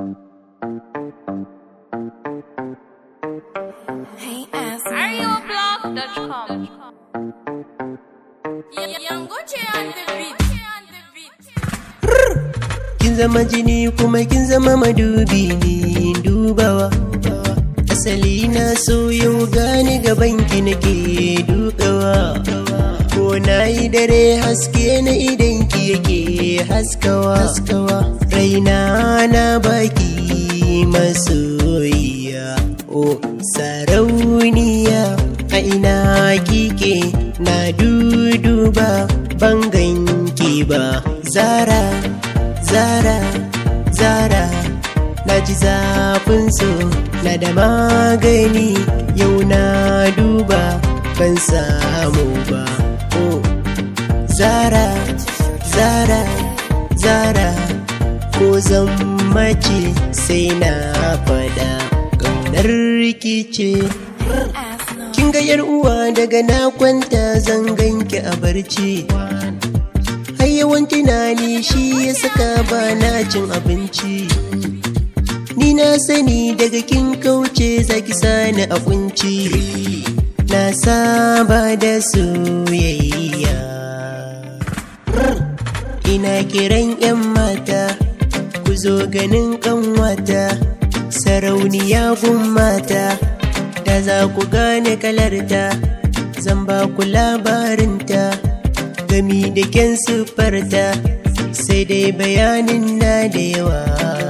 Hey, ass. Areoblog.com. Young Gucci on the beat. kin zama jini kuma kin zama madubi ni dubawa asali na so yau gani gaban ki nake dukawa ko na yi dare haske na idan ki yake haskawa raina na baki masoyiya o sarauniya a ina kike na duduba ban ganki ba zara zara zara na ji zafin so na da magani yau na duba ban samu ba oh zara zara zara ko zan mace sai na fada ƙaunar rikice Ass no. kin ga yar uwa daga na kwanta zan ganki a barci har yawan tunani shi ya saka ba na cin abinci ni na sani daga kin kauce zaki sani a kunci na saba da soyayya ina kiran 'yan mata ku zo ganin kanwata sarauniya gun mata da za ku gane kalarta zan ba ku labarinta gami da kyan siffarta sai dai bayanin na da yawa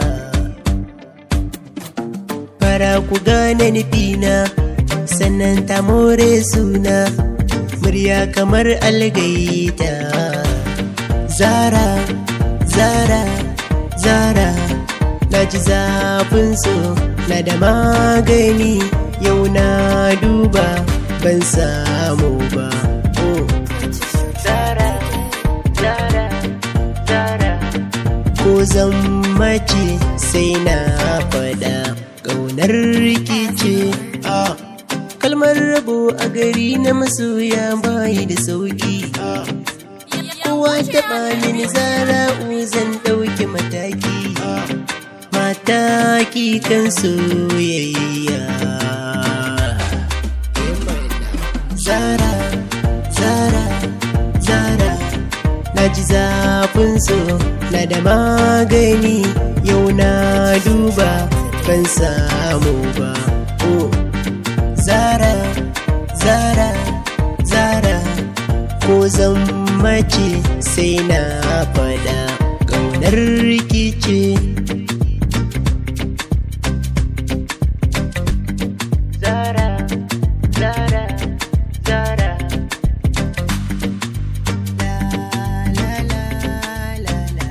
fara ku gane nufina sannan ta more suna murya kamar algaita zara zara zara na ji zafin so na da magani yau na duba ban samu ba oh. zara zara zara ko zan mace sai na fada ƙaunar rikice ah. kalmar rabo a gari na masoya bayi da sauki ah. kowa taɓa mini zara'u zan ɗauki mataki mataki kan soyayya zara zara zara na ji zafin so na da magani yau na duba ban samu ba oh. zara zara zara ko zan mace sai na fada ƙaunar rikice zara zara zara la la la la la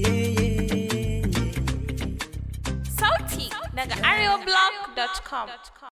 Sauti daga areoblog.com.